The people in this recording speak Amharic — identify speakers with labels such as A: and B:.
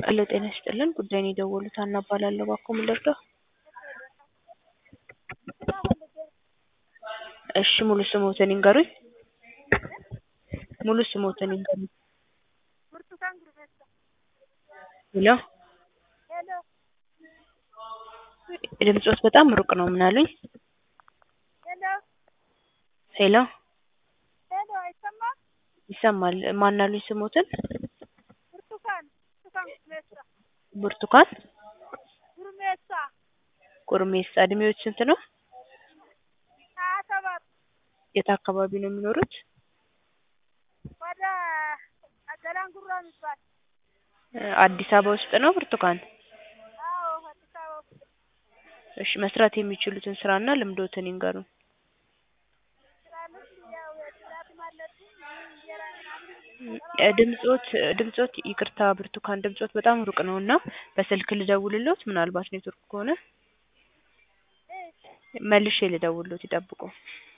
A: ሄሎ ጤና ይስጥልን ጉዳይን የደወሉት ሀና እባላለሁ እባክዎ ምን ልርዳዎ? እሺ ሙሉ ስምዎትን ይንገሩኝ? ሙሉ ስምዎትን ይንገሩኝ?
B: ብርቱካን ጉርሜሳ
A: ሄሎ
B: ሄሎ
A: ድምፅዎት በጣም ሩቅ ነው ምን አሉኝ?
B: ሄሎ
A: ሄሎ
B: ሄሎ አይሰማም?
A: ይሰማል ማን አሉኝ ስምዎትን?
B: ብርቱካን ብርቱካን ጉርሜሳ
A: ብርቱካን
B: ጉርሜሳ
A: ጉርሜሳ እድሜዎት ስንት ነው?
B: ሀያ ሰባት
A: የት አካባቢ ነው የሚኖሩት?
B: ወደ ገላንጉራ የሚባል
A: አዲስ አበባ ውስጥ ነው ብርቱካን?
B: አዎ አዲስ አበባ ውስጥ
A: እሺ መስራት የሚችሉትን ስራና ልምዶትን ይንገሩን?
B: ስራ ልምድ ያው ጽዳትም አለብኝ እንጀራ ምናምን
A: ድምፅዎት ድምፅዎት ይቅርታ ብርቱካን ድምፅዎት በጣም ሩቅ ነው እና በስልክ ልደውልልዎት ምናልባት ኔትወርክ ከሆነ
B: እሺ
A: መልሼ ልደውልልዎት ይጠብቁ